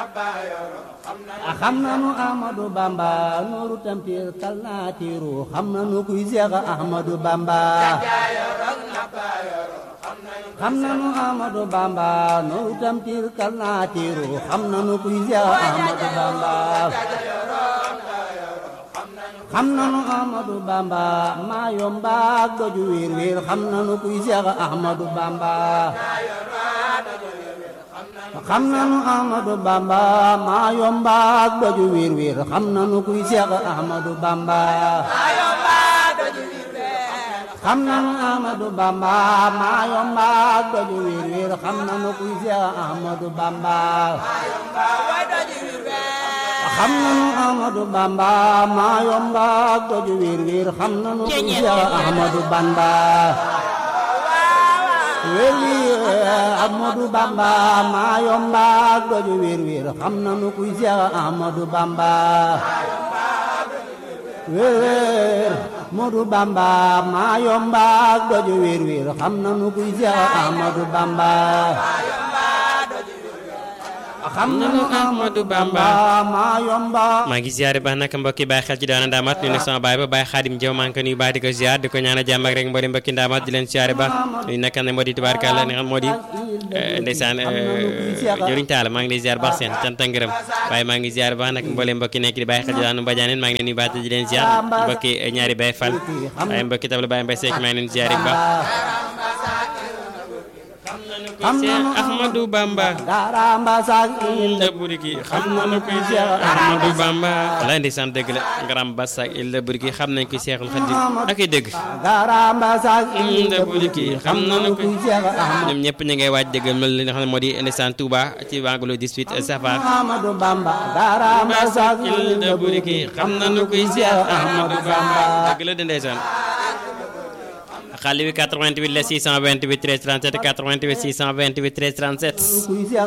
xam nanu Ahmadu Bamba nooru tampir kal naa tiiru xam nanu kuy Seex Ahmadu Bamba xam nanu Ahmadu Bamba nooru tampir kal naa tiiru xam nanu kuy Seex Ahmadu Bamba xam nanu Ahmadu Bamba maa yomba ak doju wiir wiir xam nanu kuy Seex Ahmadu Bamba xam nanu Ahmadu Bamba maa yomba ak doju wiir wiir xam nanu kuy Seex Ahmadu Bamba xam nanu Ahmadu Bamba maa yomba ak doju wiir wiir xam nanu kuy Seex Ahmadu Bamba xam nanu Ahmadu Bamba maa yomba ak doju wiir wiir xam nanu kuy Seex Ahmadu Bamba wiir wiir Ahmadu Bamba maa yomba ak doju wiir wiir xam nanu kuy Seex Ahmadu Bamba wiir wiir Ahmadu Bamba maa yomba ak doju wiir wiir xam nanu kuy Seex Ahmadu Bamba xam nanu Ahmadu Bamba maa yomba maa ngi ziare baax nag mbokki bàyyi xel ci daana ndaamat nuyu nag sama baay ba baay xaadim jaw maa ngi ko nuyu baax di ko ziar di ko ñaanal jàmm ak rek mboolem mbokki ndaamat di leen ziare baax nuyu nag ne moo di tubaarkàlla ne xam moo di ndeysaan jëriñ taala maa ngi lay ziar baax seen cant ak ngërëm waaye maa ngi ziar baax nag mboolem mbokki nekk di bàyyi xel ci daanu mbajaaneen maa ngi leen nuyu baax di leen ziar mbokki ñaari baay fal waaye mbokki tabla baay mbay seek maa ngi leen ziare bu baax xam nanu Ahmadu Bamba dara mbasak il ilda buriki xam nañu kuy Seex Ahmadu Bamba walaay ndeysaan dëgg la ngaram basak ilda buriki xam nañ kuy Seexul Xadim ak ay dëgg dara mbasak il ilda buriki xam nañu kuy kuy Seex Ahmadu ñoom ñëpp ñu ngay waaj dëggal mel li nga xam ne moo di ndeysaan Touba ci wàngalu 18 safar Ahmadu Bamba dara mbasak ilda buriki xam nañu kuy Seex Ahmadu Bamba dëgg la de ndeysaan xale bi 88 la 628 13 37 88 628 13 37 kuy Seex